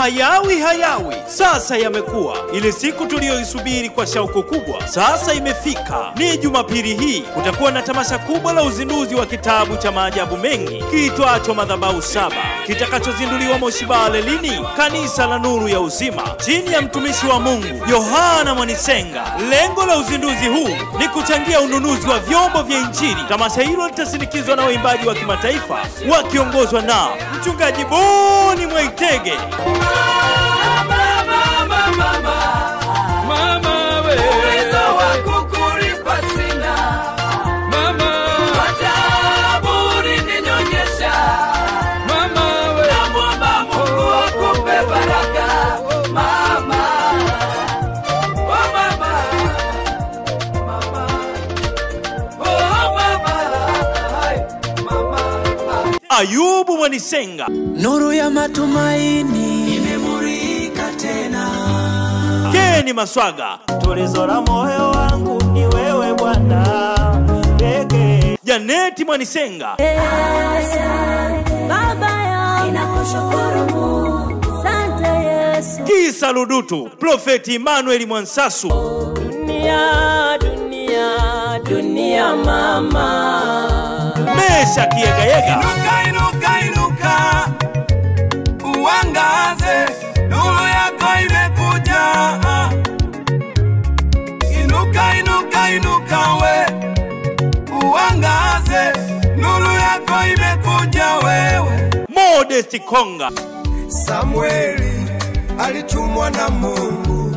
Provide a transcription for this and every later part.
hayawi hayawi sasa yamekuwa. Ile siku tuliyoisubiri kwa shauku kubwa sasa imefika. Ni Jumapili hii kutakuwa na tamasha kubwa la uzinduzi wa kitabu cha maajabu mengi kiitwacho Madhabahu Saba kitakachozinduliwa Moshi Bale lini? Kanisa la Nuru ya Uzima chini ya mtumishi wa Mungu Yohana Mwanisenga. Lengo la uzinduzi huu ni kuchangia ununuzi wa vyombo vya Injili. Tamasha hilo litasindikizwa na waimbaji wa kimataifa wakiongozwa na mchungaji Boni Mwaitege, Mama we, Uwezo wa kukulipa sina, mama, ajabu ulininyonyesha. mama we, Namwomba Mungu akupe baraka, mama. Oh, mama. Mama. Oh, mama. Hai, mama. Ayubu Mwanisenga, Nuru ya matumaini imemurika tena. Keni Maswaga, tulizo la moyo wangu ni wewe Bwana pekee. Janeti Mwanisenga, Baba yangu ninakushukuru Mungu, asante Yesu. Kisa Ludutu, Profeti Emmanuel Mwansasu, Dunia, dunia, dunia mama, Mesha Kiegayega, Inuka, inuka, inuka, uangaze, nuru yako imekuja. Inuka, inuka, inuka we, uangaze, nuru yako imekuja wewe. Modesti Konga, Samueli alitumwa na Mungu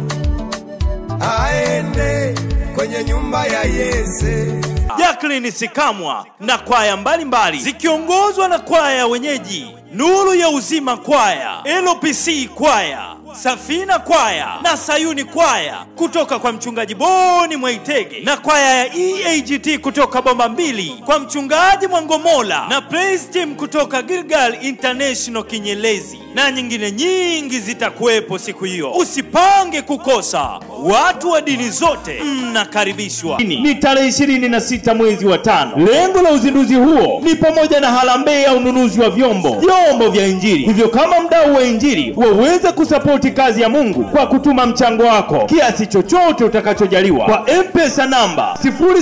aende kwenye nyumba ya Yese. Jacqueline Sikamwa na kwaya mbalimbali zikiongozwa na kwaya ya wenyeji Nuru ya Uzima kwaya, LPC kwaya, Safina kwaya na Sayuni kwaya kutoka kwa mchungaji Boni Mwaitege na kwaya ya EAGT kutoka Bomba Mbili kwa mchungaji Mwangomola na Praise Team kutoka Gilgal International Kinyelezi na nyingine nyingi zitakuwepo siku hiyo. Usipange kukosa. Watu wa dini zote mnakaribishwa. Ni tarehe 26 mwezi wa tano. Lengo la uzinduzi huo ni pamoja na harambee ya ununuzi wa vyombo vyombo vya Injili. Hivyo kama mdau wa Injili waweze kusapoti kazi ya Mungu kwa kutuma mchango wako kiasi chochote utakachojaliwa kwa M-Pesa namba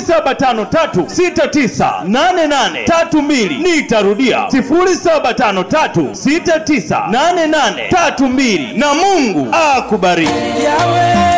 0753698832. Nitarudia 0753698832 na Mungu akubariki. Yawe